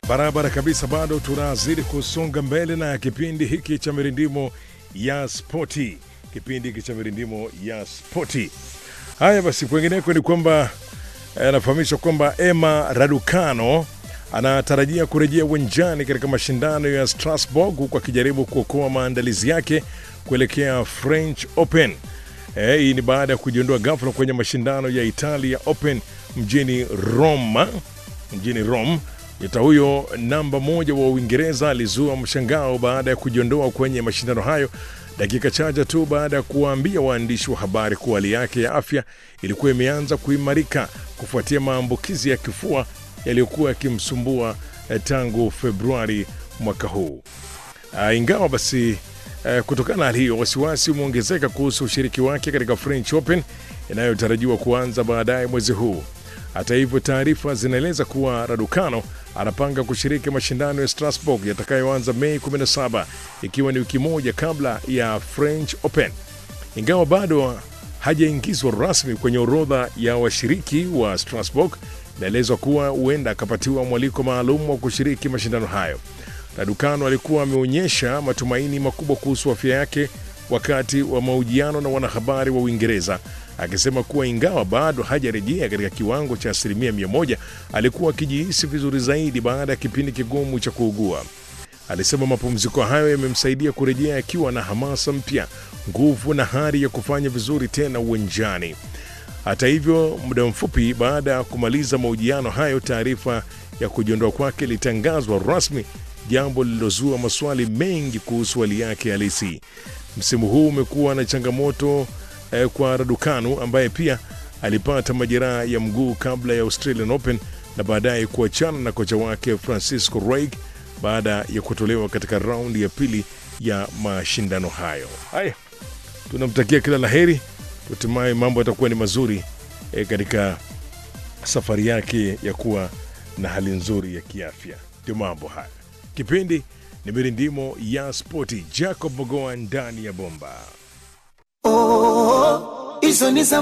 Barabara kabisa, bado tunazidi kusonga mbele na kipindi hiki cha mirindimo ya spoti, kipindi hiki cha mirindimo ya spoti. Haya basi, kwengineko ni kwamba anafahamishwa kwamba Emma Raducano anatarajia kurejea uwanjani katika mashindano ya Strasbourg huku akijaribu kuokoa maandalizi yake kuelekea French Open. Eh, hii ni baada ya kujiondoa ghafla kwenye mashindano ya Italia Open mjini Roma, mjini Rome. Nyota huyo namba moja wa Uingereza alizua mshangao baada ya kujiondoa kwenye mashindano hayo dakika chache tu baada ya kuwaambia waandishi wa habari kuwa hali yake ya afya ilikuwa imeanza kuimarika kufuatia maambukizi ya kifua yaliyokuwa yakimsumbua eh, tangu Februari mwaka huu. Uh, ingawa basi uh, kutokana na hali hiyo wasiwasi umeongezeka kuhusu ushiriki wake katika French Open inayotarajiwa kuanza baadaye mwezi huu. Hata hivyo, taarifa zinaeleza kuwa Raducano anapanga kushiriki mashindano ya Strasbourg yatakayoanza Mei 17 ikiwa ni wiki moja kabla ya French Open. Ingawa bado hajaingizwa rasmi kwenye orodha ya washiriki wa Strasbourg, inaelezwa kuwa huenda akapatiwa mwaliko maalum wa kushiriki mashindano hayo. Raducano alikuwa ameonyesha matumaini makubwa kuhusu afya yake wakati wa mahojiano na wanahabari wa Uingereza akisema kuwa ingawa bado hajarejea katika kiwango cha asilimia mia moja alikuwa akijihisi vizuri zaidi baada ya kipindi kigumu cha kuugua. Alisema mapumziko hayo yamemsaidia kurejea akiwa na hamasa mpya, nguvu na hari ya kufanya vizuri tena uwanjani. Hata hivyo, muda mfupi baada ya kumaliza mahojiano hayo, taarifa ya kujiondoa kwake ilitangazwa rasmi, jambo lililozua maswali mengi kuhusu hali yake halisi. Msimu huu umekuwa na changamoto eh, kwa Raducanu ambaye pia alipata majeraha ya mguu kabla ya Australian Open na baadaye kuachana na kocha wake Francisco Reig baada ya kutolewa katika raundi ya pili ya mashindano hayo. Haya, tunamtakia kila la heri, hatimaye mambo yatakuwa ni mazuri eh, katika safari yake ya kuwa na hali nzuri ya kiafya. Ndio mambo haya. Kipindi ni mirindimo ya spoti. Jacob Mogoa ndani ya bomba. hizo ni za